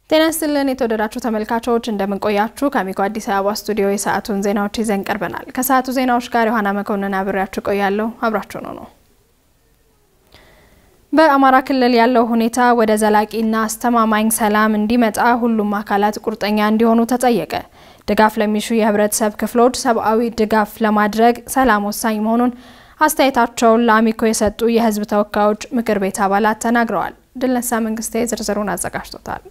ጤና ይስጥልን የተወደዳችሁ ተመልካቾች እንደምንቆያችሁ ከአሚኮ አዲስ አበባ ስቱዲዮ የሰዓቱን ዜናዎች ይዘን ቀርበናል። ከሰዓቱ ዜናዎች ጋር ዮሐና መኮንን አብሬያችሁ ቆያለሁ። አብራችሁ ነው ነው በአማራ ክልል ያለው ሁኔታ ወደ ዘላቂና አስተማማኝ ሰላም እንዲመጣ ሁሉም አካላት ቁርጠኛ እንዲሆኑ ተጠየቀ። ድጋፍ ለሚሹ የህብረተሰብ ክፍሎች ሰብአዊ ድጋፍ ለማድረግ ሰላም ወሳኝ መሆኑን አስተያየታቸውን ለአሚኮ የሰጡ የህዝብ ተወካዮች ምክር ቤት አባላት ተናግረዋል። ድልነሳ መንግስቴ ዝርዝሩን አዘጋጅቶታል።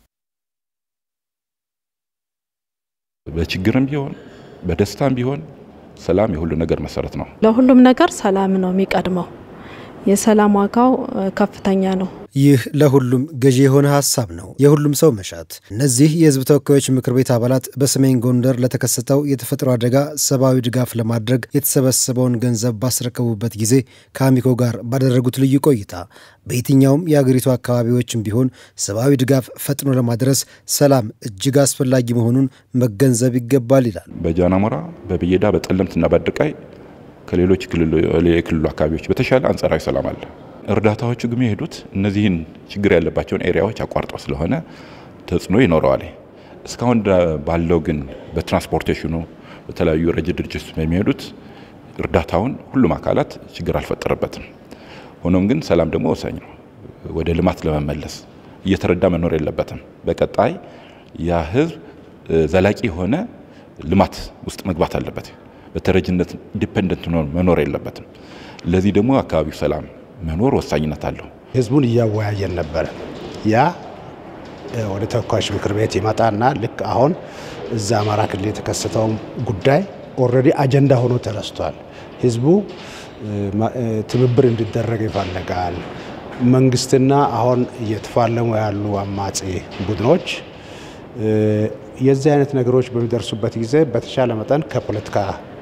በችግርም ቢሆን በደስታም ቢሆን ሰላም የሁሉ ነገር መሰረት ነው። ለሁሉም ነገር ሰላም ነው የሚቀድመው። የሰላም ዋጋው ከፍተኛ ነው። ይህ ለሁሉም ገዢ የሆነ ሀሳብ ነው፣ የሁሉም ሰው መሻት። እነዚህ የህዝብ ተወካዮች ምክር ቤት አባላት በሰሜን ጎንደር ለተከሰተው የተፈጥሮ አደጋ ሰብአዊ ድጋፍ ለማድረግ የተሰበሰበውን ገንዘብ ባስረከቡበት ጊዜ ከአሚኮ ጋር ባደረጉት ልዩ ቆይታ በየትኛውም የአገሪቱ አካባቢዎችም ቢሆን ሰብአዊ ድጋፍ ፈጥኖ ለማድረስ ሰላም እጅግ አስፈላጊ መሆኑን መገንዘብ ይገባል ይላል። በጃናሞራ በብየዳ በጠለምትና በአድርቃይ ከሌሎች የክልሉ አካባቢዎች በተሻለ አንጻራዊ ሰላም አለ። እርዳታዎቹ ግን የሄዱት እነዚህን ችግር ያለባቸውን ኤሪያዎች አቋርጠው ስለሆነ ተጽዕኖ ይኖረዋል። እስካሁን ባለው ግን በትራንስፖርቴሽኑ በተለያዩ ረጅ ድርጅት በሚሄዱት እርዳታውን ሁሉም አካላት ችግር አልፈጠረበትም። ሆኖም ግን ሰላም ደግሞ ወሳኝ ነው። ወደ ልማት ለመመለስ እየተረዳ መኖር የለበትም። በቀጣይ ያ ህዝብ ዘላቂ የሆነ ልማት ውስጥ መግባት አለበት። በተረጅነት ዲፔንደንት መኖር የለበትም። ለዚህ ደግሞ አካባቢው ሰላም መኖር ወሳኝነት አለው። ህዝቡን እያወያየን ነበረ። ያ ወደ ተወካዮች ምክር ቤት ይመጣና ልክ አሁን እዛ አማራ ክልል የተከሰተው ጉዳይ ኦልሬዲ አጀንዳ ሆኖ ተነስቷል። ህዝቡ ትብብር እንዲደረግ ይፈልጋል። መንግስትና አሁን እየተፋለሙ ያሉ አማጺ ቡድኖች የዚህ አይነት ነገሮች በሚደርሱበት ጊዜ በተሻለ መጠን ከፖለቲካ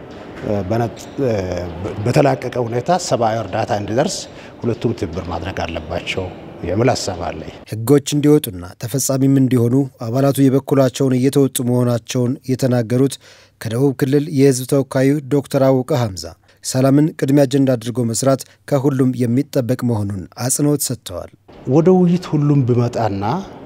በተላቀቀ ሁኔታ ሰብአዊ እርዳታ እንዲደርስ ሁለቱም ትብብር ማድረግ አለባቸው የሚል ሀሳብ አለኝ። ህጎች እንዲወጡና ተፈጻሚም እንዲሆኑ አባላቱ የበኩላቸውን እየተወጡ መሆናቸውን የተናገሩት ከደቡብ ክልል የህዝብ ተወካዩ ዶክተር አውቀ ሀምዛ ሰላምን ቅድሚያ አጀንዳ አድርጎ መስራት ከሁሉም የሚጠበቅ መሆኑን አጽንኦት ሰጥተዋል። ወደ ውይይት ሁሉም ብመጣና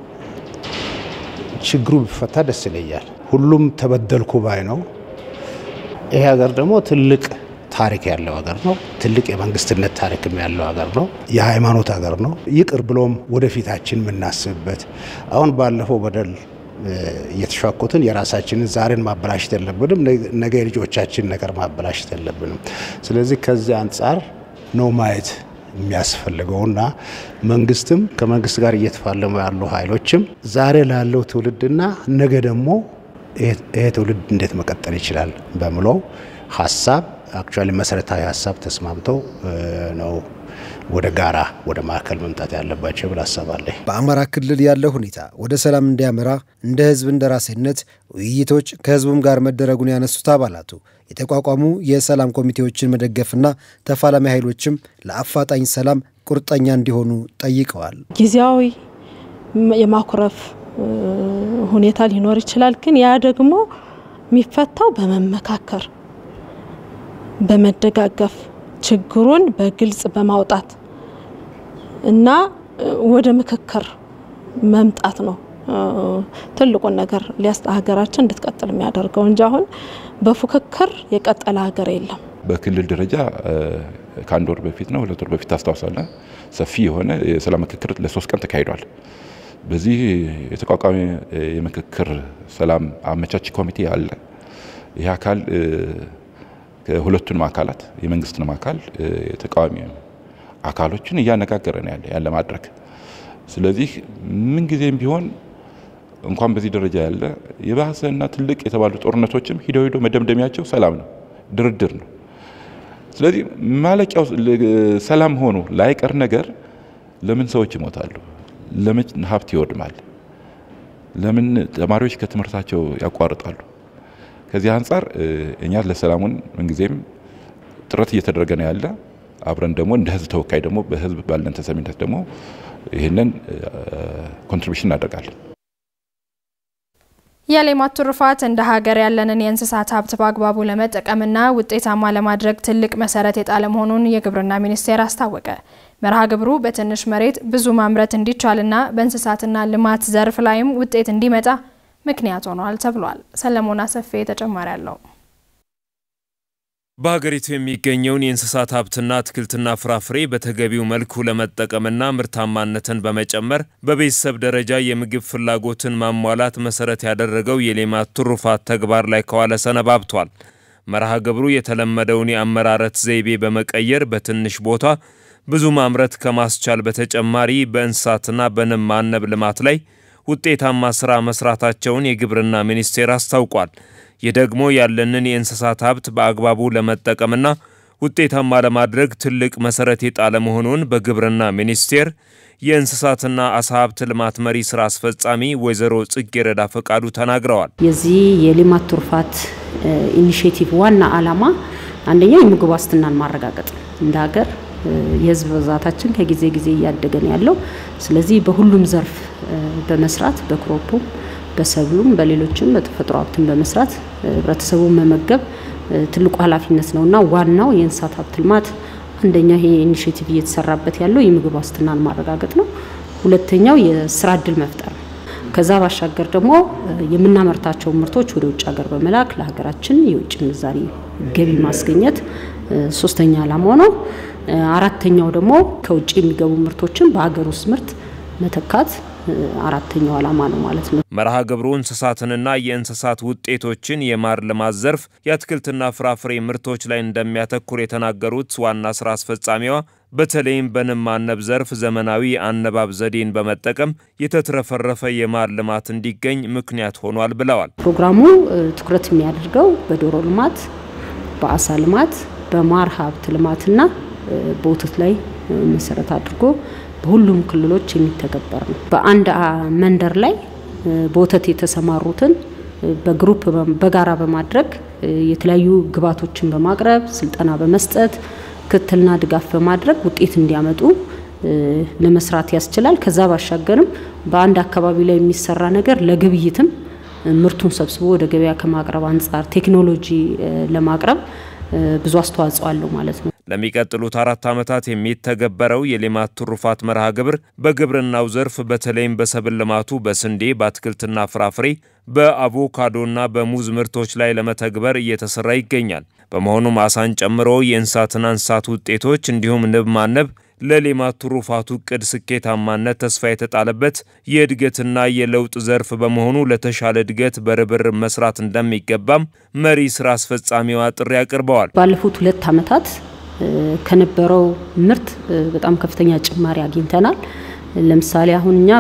ችግሩ ቢፈታ ደስ ይለኛል። ሁሉም ተበደልኩ ባይ ነው። ይሄ ሀገር ደግሞ ትልቅ ታሪክ ያለው ሀገር ነው። ትልቅ የመንግስትነት ታሪክም ያለው ሀገር ነው። የሃይማኖት ሀገር ነው። ይቅር ብሎም ወደፊታችን የምናስብበት አሁን ባለፈው በደል እየተሻኮትን የራሳችንን ዛሬን ማበላሸት የለብንም። ነገ የልጆቻችን ነገር ማበላሸት የለብንም። ስለዚህ ከዚህ አንጻር ነው ማየት የሚያስፈልገውና መንግስትም ከመንግስት ጋር እየተፋለሙ ያሉ ኃይሎችም ዛሬ ላለው ትውልድና ነገ ደግሞ ይሄ ትውልድ እንዴት መቀጠል ይችላል በምለው ሀሳብ አክቹዋሊ መሰረታዊ ሀሳብ ተስማምተው ነው ወደ ጋራ ወደ ማዕከል መምጣት ያለባቸው ብል ሀሳብ አለኝ። በአማራ ክልል ያለው ሁኔታ ወደ ሰላም እንዲያመራ እንደ ህዝብ እንደራሴነት ውይይቶች ከህዝቡም ጋር መደረጉን ያነሱት አባላቱ የተቋቋሙ የሰላም ኮሚቴዎችን መደገፍና ተፋላሚ ኃይሎችም ለአፋጣኝ ሰላም ቁርጠኛ እንዲሆኑ ጠይቀዋል። ጊዜያዊ የማኩረፍ ሁኔታ ሊኖር ይችላል። ግን ያ ደግሞ የሚፈታው በመመካከር በመደጋገፍ ችግሩን በግልጽ በማውጣት እና ወደ ምክክር መምጣት ነው ትልቁን ነገር ሀገራችን እንድትቀጥል የሚያደርገው እንጂ አሁን በፉክክር የቀጠለ ሀገር የለም። በክልል ደረጃ ከአንድ ወር በፊት ነው ሁለት ወር በፊት ታስታውሳለ ሰፊ የሆነ የሰላም ምክክር ለሶስት ቀን ተካሂዷል። በዚህ የተቋቋሚ የምክክር ሰላም አመቻች ኮሚቴ አለ። ይህ አካል ከሁለቱንም አካላት የመንግስትንም አካል የተቃዋሚ አካሎችን እያነጋገረ ነው ያለ ያለ ማድረግ። ስለዚህ ምንጊዜም ቢሆን እንኳን በዚህ ደረጃ ያለ የባሰና ትልቅ የተባሉ ጦርነቶችም ሂደው ሂደው መደምደሚያቸው ሰላም ነው፣ ድርድር ነው። ስለዚህ ማለቂያው ሰላም ሆኖ ላይቀር ነገር ለምን ሰዎች ይሞታሉ? ለምን ሀብት ይወድማል? ለምን ተማሪዎች ከትምህርታቸው ያቋርጣሉ? ከዚህ አንጻር እኛ ለሰላሙን ምንጊዜም ጥረት እየተደረገ ነው ያለ። አብረን ደግሞ እንደ ህዝብ ተወካይ ደግሞ በህዝብ ባለን ተሰሚነት ደግሞ ይህንን ኮንትሪቢሽን እናደርጋለን። የሌማት ትሩፋት እንደ ሀገር ያለንን የእንስሳት ሀብት በአግባቡ ለመጠቀምና ውጤታማ ለማድረግ ትልቅ መሰረት የጣለ መሆኑን የግብርና ሚኒስቴር አስታወቀ። መርሃ ግብሩ በትንሽ መሬት ብዙ ማምረት እንዲቻልና በእንስሳትና ልማት ዘርፍ ላይም ውጤት እንዲመጣ ምክንያት ሆኗል ተብሏል። ሰለሞን አሰፌ ተጨማሪ አለው። በሀገሪቱ የሚገኘውን የእንስሳት ሀብትና አትክልትና ፍራፍሬ በተገቢው መልኩ ለመጠቀምና ምርታማነትን በመጨመር በቤተሰብ ደረጃ የምግብ ፍላጎትን ማሟላት መሰረት ያደረገው የሌማት ትሩፋት ተግባር ላይ ከዋለ ሰነባብቷል። መርሃ ግብሩ የተለመደውን የአመራረት ዘይቤ በመቀየር በትንሽ ቦታ ብዙ ማምረት ከማስቻል በተጨማሪ በእንስሳትና በንብ ማነብ ልማት ላይ ውጤታማ ስራ መስራታቸውን የግብርና ሚኒስቴር አስታውቋል። ይህ ደግሞ ያለንን የእንስሳት ሀብት በአግባቡ ለመጠቀምና ውጤታማ ለማድረግ ትልቅ መሰረት የጣለ መሆኑን በግብርና ሚኒስቴር የእንስሳትና አሳ ሀብት ልማት መሪ ስራ አስፈጻሚ ወይዘሮ ጽጌረዳ ፈቃዱ ተናግረዋል። የዚህ የሌማት ትሩፋት ኢኒሽቲቭ ዋና ዓላማ አንደኛ የምግብ ዋስትናን ማረጋገጥ እንደ ሀገር የህዝብ ብዛታችን ከጊዜ ጊዜ እያደገ ነው ያለው። ስለዚህ በሁሉም ዘርፍ በመስራት በክሮፑም በሰብሉም በሌሎችም በተፈጥሮ ሀብትን በመስራት ህብረተሰቡን መመገብ ትልቁ ኃላፊነት ነው እና ዋናው የእንስሳት ሀብት ልማት አንደኛ ይሄ ኢኒሽቲቭ እየተሰራበት ያለው የምግብ ዋስትናን ማረጋገጥ ነው። ሁለተኛው የስራ እድል መፍጠር ነው። ከዛ ባሻገር ደግሞ የምናመርታቸው ምርቶች ወደ ውጭ ሀገር በመላክ ለሀገራችን የውጭ ምንዛሪ ገቢ ማስገኘት ሶስተኛ ዓላማው ነው። አራተኛው ደግሞ ከውጭ የሚገቡ ምርቶችን በሀገር ውስጥ ምርት መተካት አራተኛው ዓላማ ነው ማለት ነው። መርሃ ግብሩ እንስሳትንና የእንስሳት ውጤቶችን የማር ልማት ዘርፍ የአትክልትና ፍራፍሬ ምርቶች ላይ እንደሚያተኩር የተናገሩት ዋና ስራ አስፈጻሚዋ በተለይም በንብ ማነብ ዘርፍ ዘመናዊ አነባብ ዘዴን በመጠቀም የተትረፈረፈ የማር ልማት እንዲገኝ ምክንያት ሆኗል ብለዋል። ፕሮግራሙ ትኩረት የሚያደርገው በዶሮ ልማት፣ በአሳ ልማት፣ በማር ሀብት ልማትና በወተት ላይ መሰረት አድርጎ በሁሉም ክልሎች የሚተገበር ነው። በአንድ መንደር ላይ በወተት የተሰማሩትን በግሩፕ በጋራ በማድረግ የተለያዩ ግብዓቶችን በማቅረብ ስልጠና በመስጠት ክትትልና ድጋፍ በማድረግ ውጤት እንዲያመጡ ለመስራት ያስችላል። ከዛ ባሻገርም በአንድ አካባቢ ላይ የሚሰራ ነገር ለግብይትም ምርቱን ሰብስቦ ወደ ገበያ ከማቅረብ አንጻር ቴክኖሎጂ ለማቅረብ ብዙ አስተዋጽኦ አለው ማለት ነው። ለሚቀጥሉት አራት ዓመታት የሚተገበረው የሌማት ትሩፋት መርሃ ግብር በግብርናው ዘርፍ በተለይም በሰብል ልማቱ በስንዴ፣ በአትክልትና ፍራፍሬ፣ በአቮካዶና በሙዝ ምርቶች ላይ ለመተግበር እየተሰራ ይገኛል። በመሆኑም አሳን ጨምሮ የእንስሳትና እንስሳት ውጤቶች እንዲሁም ንብ ማነብ ለሌማት ትሩፋቱ እቅድ ስኬታማነት ተስፋ የተጣለበት የእድገትና የለውጥ ዘርፍ በመሆኑ ለተሻለ እድገት በርብርብ መስራት እንደሚገባም መሪ ስራ አስፈጻሚዋ ጥሪ አቅርበዋል። ባለፉት ሁለት ዓመታት ከነበረው ምርት በጣም ከፍተኛ ጭማሪ አግኝተናል። ለምሳሌ አሁን እኛ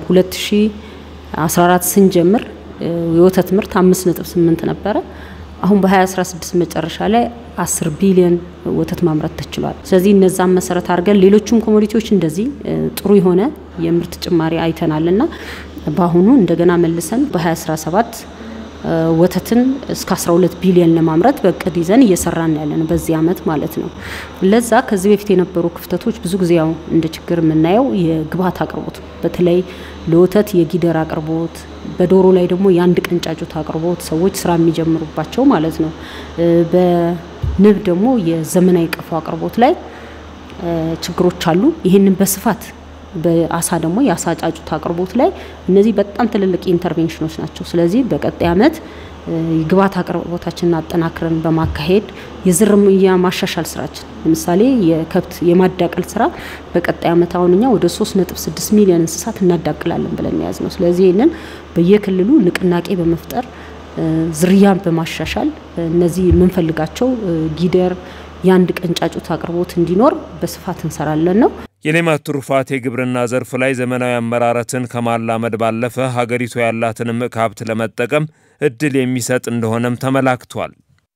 በ2014 ስንጀምር የወተት ምርት 5.8 ነበረ። አሁን በ2016 መጨረሻ ላይ 10 ቢሊዮን ወተት ማምረት ተችሏል። ስለዚህ እነዛን መሰረት አድርገን ሌሎቹም ኮሞዲቲዎች እንደዚህ ጥሩ የሆነ የምርት ጭማሪ አይተናል እና በአሁኑ እንደገና መልሰን በ2017 ወተትን እስከ 12 ቢሊዮን ለማምረት በእቅድ ይዘን እየሰራን ያለ ነው በዚህ አመት ማለት ነው። ለዛ ከዚህ በፊት የነበሩ ክፍተቶች ብዙ ጊዜ ያው እንደ ችግር የምናየው የግብዓት አቅርቦት፣ በተለይ ለወተት የጊደር አቅርቦት፣ በዶሮ ላይ ደግሞ የአንድ ቀን ጫጩት አቅርቦት ሰዎች ስራ የሚጀምሩባቸው ማለት ነው። በንብ ደግሞ የዘመናዊ ቀፎ አቅርቦት ላይ ችግሮች አሉ። ይህንን በስፋት በአሳ ደግሞ የአሳ ጫጩት አቅርቦት ላይ እነዚህ በጣም ትልልቅ ኢንተርቬንሽኖች ናቸው። ስለዚህ በቀጣይ አመት የግብዓት አቅርቦታችንን አጠናክረን በማካሄድ የዝርያ ማሻሻል ስራችን ለምሳሌ የከብት የማዳቀል ስራ በቀጣይ አመት አሁን እኛ ወደ 3.6 ሚሊዮን እንስሳት እናዳቅላለን ብለን የያዝ ነው። ስለዚህ ይህንን በየክልሉ ንቅናቄ በመፍጠር ዝርያን በማሻሻል እነዚህ የምንፈልጋቸው ጊደር የአንድ ቀን ጫጩት አቅርቦት እንዲኖር በስፋት እንሰራለን ነው። የሌማት ትሩፋት የግብርና ዘርፍ ላይ ዘመናዊ አመራረትን ከማላመድ ባለፈ ሀገሪቱ ያላትን እምቅ ሀብት ለመጠቀም እድል የሚሰጥ እንደሆነም ተመላክቷል።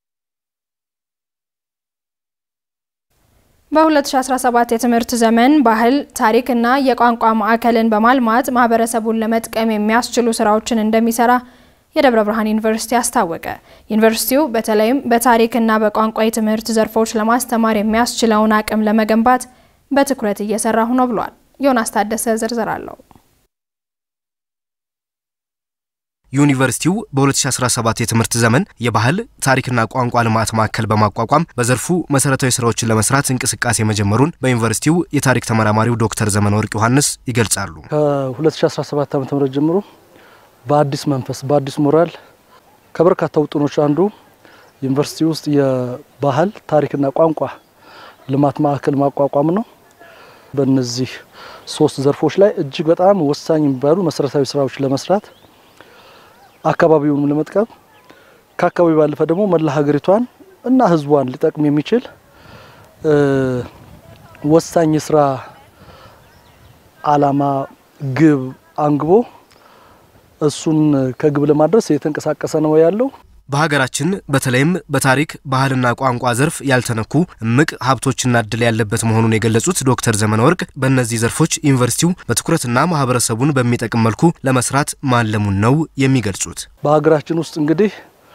በ2017 የትምህርት ዘመን ባህል፣ ታሪክና የቋንቋ ማዕከልን በማልማት ማህበረሰቡን ለመጥቀም የሚያስችሉ ስራዎችን እንደሚሰራ የደብረ ብርሃን ዩኒቨርሲቲ አስታወቀ። ዩኒቨርሲቲው በተለይም በታሪክና በቋንቋ የትምህርት ዘርፎች ለማስተማር የሚያስችለውን አቅም ለመገንባት በትኩረት እየሰራሁ ነው ብሏል። ዮናስ ታደሰ ዝርዝር አለው። ዩኒቨርሲቲው በ2017 የትምህርት ዘመን የባህል ታሪክና ቋንቋ ልማት ማዕከል በማቋቋም በዘርፉ መሰረታዊ ስራዎችን ለመስራት እንቅስቃሴ መጀመሩን በዩኒቨርሲቲው የታሪክ ተመራማሪው ዶክተር ዘመነ ወርቅ ዮሐንስ ይገልጻሉ። ከ2017 ዓ ም ጀምሮ በአዲስ መንፈስ በአዲስ ሞራል ከበርካታ ውጥኖች አንዱ ዩኒቨርሲቲ ውስጥ የባህል ታሪክና ቋንቋ ልማት ማዕከል ማቋቋም ነው። በእነዚህ ሶስት ዘርፎች ላይ እጅግ በጣም ወሳኝ የሚባሉ መሰረታዊ ስራዎች ለመስራት አካባቢውን ለመጥቀም ከአካባቢ ባለፈ ደግሞ መላ ሀገሪቷን እና ሕዝቧን ሊጠቅም የሚችል ወሳኝ የስራ አላማ ግብ አንግቦ እሱን ከግብ ለማድረስ እየተንቀሳቀሰ ነው ያለው። በሀገራችን በተለይም በታሪክ ባህልና ቋንቋ ዘርፍ ያልተነኩ እምቅ ሀብቶችና እድል ያለበት መሆኑን የገለጹት ዶክተር ዘመነ ወርቅ በእነዚህ ዘርፎች ዩኒቨርሲቲው በትኩረትና ማህበረሰቡን በሚጠቅም መልኩ ለመስራት ማለሙን ነው የሚገልጹት። በሀገራችን ውስጥ እንግዲህ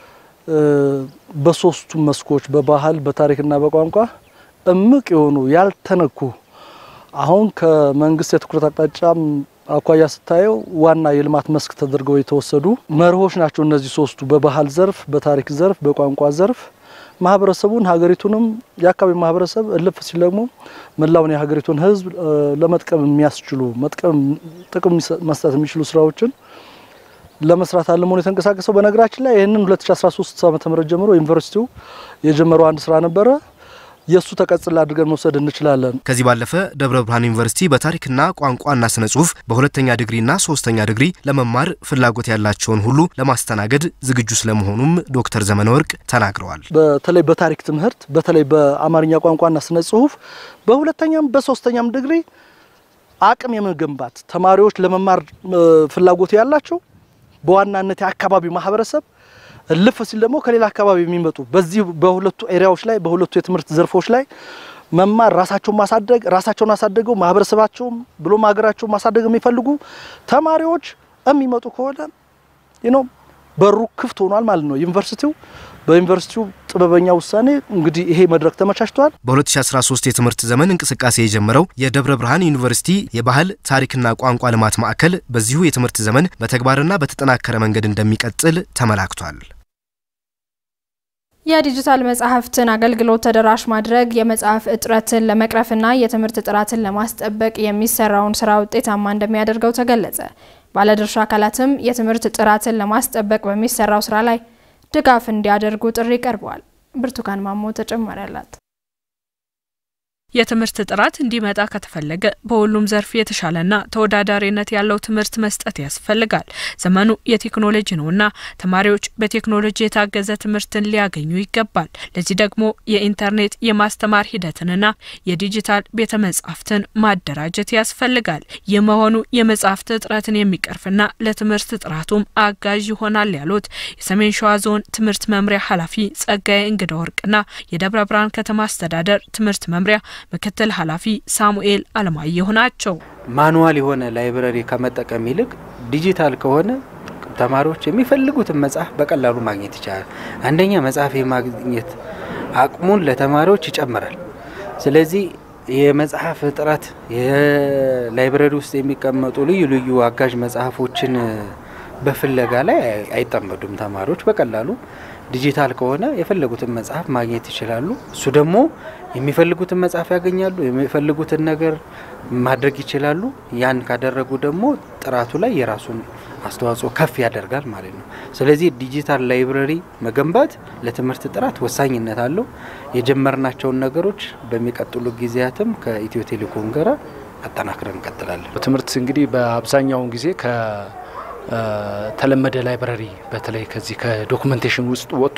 በሶስቱም መስኮች በባህል በታሪክና በቋንቋ እምቅ የሆኑ ያልተነኩ አሁን ከመንግስት የትኩረት አቅጣጫ አኳያ ስታየው ዋና የልማት መስክ ተደርገው የተወሰዱ መርሆች ናቸው። እነዚህ ሶስቱ በባህል ዘርፍ፣ በታሪክ ዘርፍ፣ በቋንቋ ዘርፍ ማህበረሰቡን ሀገሪቱንም የአካባቢ ማህበረሰብ እልፍ ሲል ደግሞ መላውን የሀገሪቱን ሕዝብ ለመጥቀም የሚያስችሉ መጥቀም ጥቅም መስጠት የሚችሉ ስራዎችን ለመስራት አለመሆኑ የተንቀሳቀሰው። በነገራችን ላይ ይህንን 2013 ዓ.ም ጀምሮ ዩኒቨርሲቲው የጀመረው አንድ ስራ ነበረ። የእሱ ተቀጽላ አድርገን መውሰድ እንችላለን። ከዚህ ባለፈ ደብረ ብርሃን ዩኒቨርሲቲ በታሪክና ቋንቋና ስነ ጽሁፍ በሁለተኛ ዲግሪና ሶስተኛ ዲግሪ ለመማር ፍላጎት ያላቸውን ሁሉ ለማስተናገድ ዝግጁ ስለመሆኑም ዶክተር ዘመነ ወርቅ ተናግረዋል። በተለይ በታሪክ ትምህርት በተለይ በአማርኛ ቋንቋና ስነ ጽሁፍ በሁለተኛም በሶስተኛም ዲግሪ አቅም የመገንባት ተማሪዎች ለመማር ፍላጎት ያላቸው በዋናነት የአካባቢው ማህበረሰብ እልፍ ሲል ደግሞ ከሌላ አካባቢ የሚመጡ በዚህ በሁለቱ ኤሪያዎች ላይ በሁለቱ የትምህርት ዘርፎች ላይ መማር ራሳቸውን ማሳደግ ራሳቸውን አሳደገው ማህበረሰባቸውም ብሎም ሀገራቸውን ማሳደግ የሚፈልጉ ተማሪዎች የሚመጡ ከሆነ ነው በሩ ክፍት ሆኗል ማለት ነው። ዩኒቨርሲቲው በዩኒቨርሲቲው ጥበበኛ ውሳኔ እንግዲህ ይሄ መድረክ ተመቻችቷል። በ2013 የትምህርት ዘመን እንቅስቃሴ የጀመረው የደብረ ብርሃን ዩኒቨርሲቲ የባህል ታሪክና ቋንቋ ልማት ማዕከል በዚሁ የትምህርት ዘመን በተግባርና በተጠናከረ መንገድ እንደሚቀጥል ተመላክቷል። የዲጂታል መጽሐፍትን አገልግሎት ተደራሽ ማድረግ የመጽሐፍ እጥረትን ለመቅረፍና የትምህርት ጥራትን ለማስጠበቅ የሚሰራውን ስራ ውጤታማ እንደሚያደርገው ተገለጸ። ባለድርሻ አካላትም የትምህርት ጥራትን ለማስጠበቅ በሚሰራው ስራ ላይ ድጋፍ እንዲያደርጉ ጥሪ ቀርበዋል። ብርቱካን ማሞ ተጨማሪ አላት። የትምህርት ጥራት እንዲመጣ ከተፈለገ በሁሉም ዘርፍ የተሻለና ተወዳዳሪነት ያለው ትምህርት መስጠት ያስፈልጋል። ዘመኑ የቴክኖሎጂ ነውና ተማሪዎች በቴክኖሎጂ የታገዘ ትምህርትን ሊያገኙ ይገባል። ለዚህ ደግሞ የኢንተርኔት የማስተማር ሂደትንና የዲጂታል ቤተ መጻሕፍትን ማደራጀት ያስፈልጋል። ይህ መሆኑ የመጻሕፍት እጥረትን የሚቀርፍና ለትምህርት ጥራቱም አጋዥ ይሆናል ያሉት የሰሜን ሸዋ ዞን ትምህርት መምሪያ ኃላፊ ጸጋዬ እንግዳ ወርቅና የደብረ ብርሃን ከተማ አስተዳደር ትምህርት መምሪያ ምክትል ኃላፊ ሳሙኤል አለማየሁ ናቸው። ማኑዋል የሆነ ላይብረሪ ከመጠቀም ይልቅ ዲጂታል ከሆነ ተማሪዎች የሚፈልጉትን መጽሐፍ በቀላሉ ማግኘት ይቻላል። አንደኛ መጽሐፍ የማግኘት አቅሙን ለተማሪዎች ይጨምራል። ስለዚህ የመጽሐፍ እጥረት የላይብረሪ ውስጥ የሚቀመጡ ልዩ ልዩ አጋዥ መጽሐፎችን በፍለጋ ላይ አይጠመዱም። ተማሪዎች በቀላሉ ዲጂታል ከሆነ የፈለጉትን መጽሐፍ ማግኘት ይችላሉ። እሱ ደግሞ የሚፈልጉትን መጽሐፍ ያገኛሉ፣ የሚፈልጉትን ነገር ማድረግ ይችላሉ። ያን ካደረጉ ደግሞ ጥራቱ ላይ የራሱን አስተዋጽኦ ከፍ ያደርጋል ማለት ነው። ስለዚህ ዲጂታል ላይብረሪ መገንባት ለትምህርት ጥራት ወሳኝነት አለው። የጀመርናቸውን ነገሮች በሚቀጥሉ ጊዜያትም ከኢትዮ ቴሌኮም ጋር አጠናክረን እንቀጥላለን። ትምህርት እንግዲህ በአብዛኛውን ጊዜ ከ ተለመደ ላይብረሪ በተለይ ከዚህ ከዶክመንቴሽን ውስጥ ወጥቶ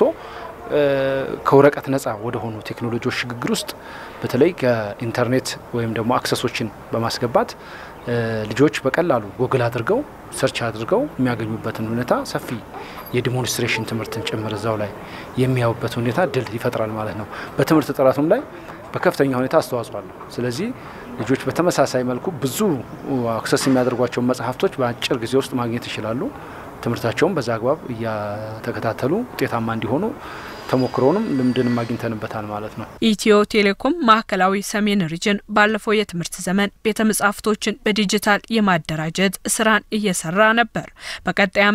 ከወረቀት ነጻ ወደ ሆኑ ቴክኖሎጂዎች ሽግግር ውስጥ በተለይ ከኢንተርኔት ወይም ደግሞ አክሰሶችን በማስገባት ልጆች በቀላሉ ጎግል አድርገው ሰርች አድርገው የሚያገኙበትን ሁኔታ ሰፊ የዲሞንስትሬሽን ትምህርትን ጭምር እዛው ላይ የሚያዩበት ሁኔታ ድል ይፈጥራል ማለት ነው። በትምህርት ጥራቱም ላይ በከፍተኛ ሁኔታ አስተዋጽኦ አለው። ስለዚህ ልጆች በተመሳሳይ መልኩ ብዙ አክሰስ የሚያደርጓቸውን መጽሐፍቶች በአጭር ጊዜ ውስጥ ማግኘት ይችላሉ። ትምህርታቸውን በዛ አግባብ እያተከታተሉ ውጤታማ እንዲሆኑ ተሞክሮንም ልምድንም አግኝተንበታል ማለት ነው። ኢትዮ ቴሌኮም ማዕከላዊ ሰሜን ሪጅን ባለፈው የትምህርት ዘመን ቤተ መጻሕፍቶችን በዲጂታል የማደራጀት ስራን እየሰራ ነበር። በቀጣይ ዓመትም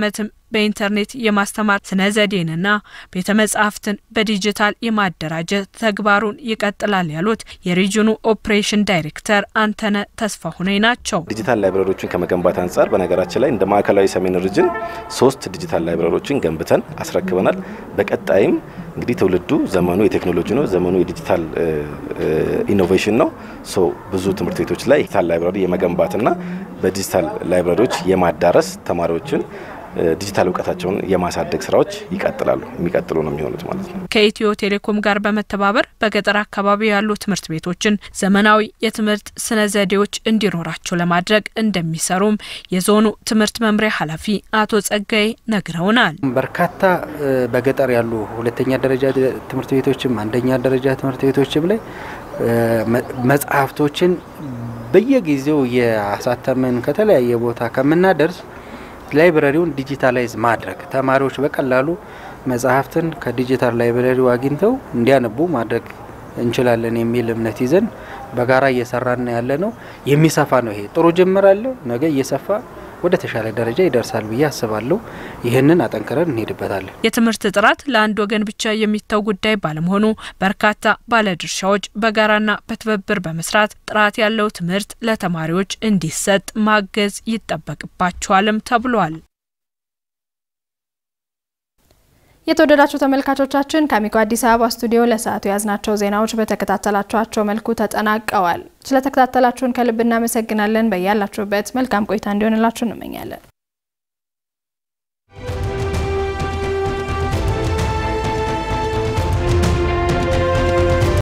በኢንተርኔት የማስተማር ስነ ዘዴንና ቤተ መጻሕፍትን በዲጂታል የማደራጀት ተግባሩን ይቀጥላል ያሉት የሪጅኑ ኦፕሬሽን ዳይሬክተር አንተነ ተስፋሁኔ ናቸው። ዲጂታል ላይብረሪዎችን ከመገንባት አንጻር በነገራችን ላይ እንደ ማዕከላዊ ሰሜን ሪጅን ሶስት ዲጂታል ላይብረሪዎችን ገንብተን አስረክበናል። በቀጣይም እንግዲህ ትውልዱ ዘመኑ የቴክኖሎጂ ነው፣ ዘመኑ የዲጂታል ኢኖቬሽን ነው። ሶ ብዙ ትምህርት ቤቶች ላይ ዲጂታል ላይብረሪ የመገንባትና በዲጂታል ላይብረሪዎች የማዳረስ ተማሪዎችን ዲጂታል እውቀታቸውን የማሳደግ ስራዎች ይቀጥላሉ የሚቀጥሉ ነው የሚሆኑት ማለት ነው። ከኢትዮ ቴሌኮም ጋር በመተባበር በገጠር አካባቢ ያሉ ትምህርት ቤቶችን ዘመናዊ የትምህርት ስነ ዘዴዎች እንዲኖራቸው ለማድረግ እንደሚሰሩም የዞኑ ትምህርት መምሪያ ኃላፊ አቶ ጸጋይ ነግረውናል። በርካታ በገጠር ያሉ ሁለተኛ ደረጃ ትምህርት ቤቶችም አንደኛ ደረጃ ትምህርት ቤቶችም ላይ መጽሐፍቶችን በየጊዜው የአሳተምን ከተለያየ ቦታ ከምናደርስ ላይብረሪውን ዲጂታላይዝ ማድረግ ተማሪዎች በቀላሉ መጽሐፍትን ከዲጂታል ላይብረሪው አግኝተው እንዲያነቡ ማድረግ እንችላለን የሚል እምነት ይዘን በጋራ እየሰራን ያለ ነው። የሚሰፋ ነው። ይሄ ጥሩ ጅምር አለው። ነገ እየሰፋ ወደ ተሻለ ደረጃ ይደርሳል ብዬ አስባለሁ። ይህንን አጠንክረን እንሄድበታለን። የትምህርት ጥራት ለአንድ ወገን ብቻ የሚተው ጉዳይ ባለመሆኑ በርካታ ባለድርሻዎች በጋራና በትብብር በመስራት ጥራት ያለው ትምህርት ለተማሪዎች እንዲሰጥ ማገዝ ይጠበቅባቸዋልም ተብሏል። የተወደዳችሁ ተመልካቾቻችን ከአሚኮ አዲስ አበባ ስቱዲዮ ለሰዓቱ የያዝናቸው ዜናዎች በተከታተላችኋቸው መልኩ ተጠናቀዋል። ስለተከታተላችሁን ከልብ እናመሰግናለን። በያላችሁበት መልካም ቆይታ እንዲሆንላችሁ እንመኛለን።